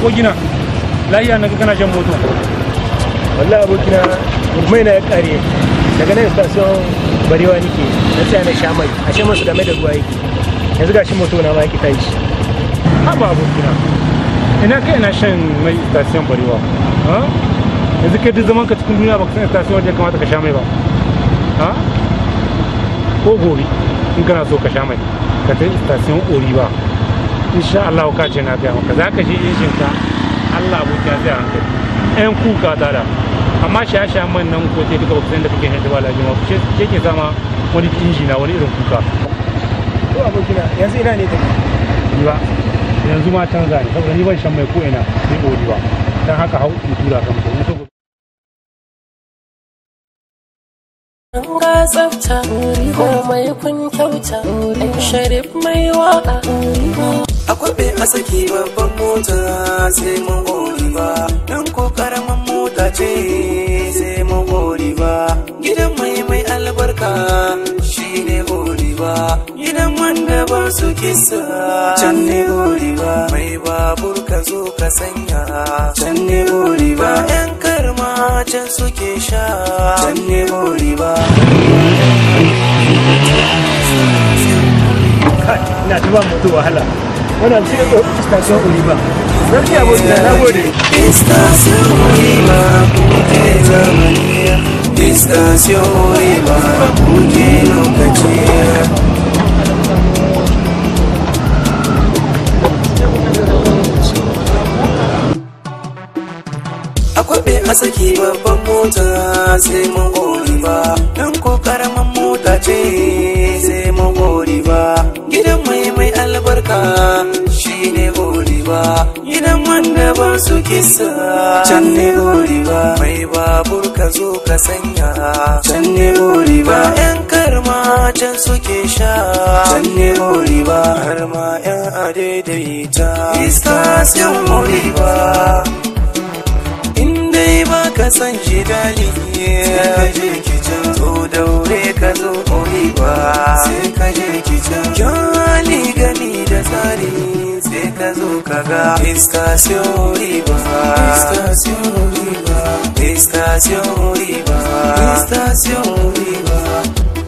abokina lahiya na kana shan moto wallahi abokina mai na ya kare daga nan station barewa nike na tsaya na sha mai a shan masu game da ruwa yake yanzu ga shi moto na ma yake tashi haba abokina ina kai ina shan mai station barewa ha yanzu kai duk zaman ka cikin duniya baka san station wajen kamata ka sha mai ba ha ko gobe in kana so ka sha mai ka ta station ori ba insha Allah ka ce na gaya maka za ka je injin ka Allah abokiya zai hankali yan kuka ta da amma shaye-shayen man nan ko sai duka baksan da kake shan ba lafiya ma ke ke sama wani inji na wani irin kuka to abokina yanzu ina ne take ni ba yanzu ma canza ne saboda ni ban shan mai ko ina sai ori ba dan haka hau in tura ka mutum in so ga tsafta komai kun kyauta ɗan sharif mai waka a kwabe a saki babban mota sai mun gori ba dan ko karaman mota ce sai mun gori ba gidan mai mai albarka shine gori ba gidan wanda ba su kisa can ne gori ba mai babur ka zo ka sanya can ne gori ba yan karma can suke sha can ne gori ba ina ta ba moto wahala wannan sai ko station oliva zan ci abokina na gode Estación Oliva, kuke zamaniya. Estación Oliva, kuke lokaciya. Akwabe a saki babban mota sai mun gori ba, don ko karaman mota ce sai mun gori ba. Gidan mai mai albarka shi ne gori ba, gidan wanda ba su kisa can ne gori ba. Mai babur ka zo ka sanya can ne gori ba. ‘Yan karma can suke sha can ne gori ba. Har ma ‘yan adaidaita iska sun gori ba. in dai ba ka san shi dali ka je kicin to daure ka zo koyi ba sai ka je kicin kyali gani da tsari sai ka zo ka ga estación riba estación riba estación riba estación riba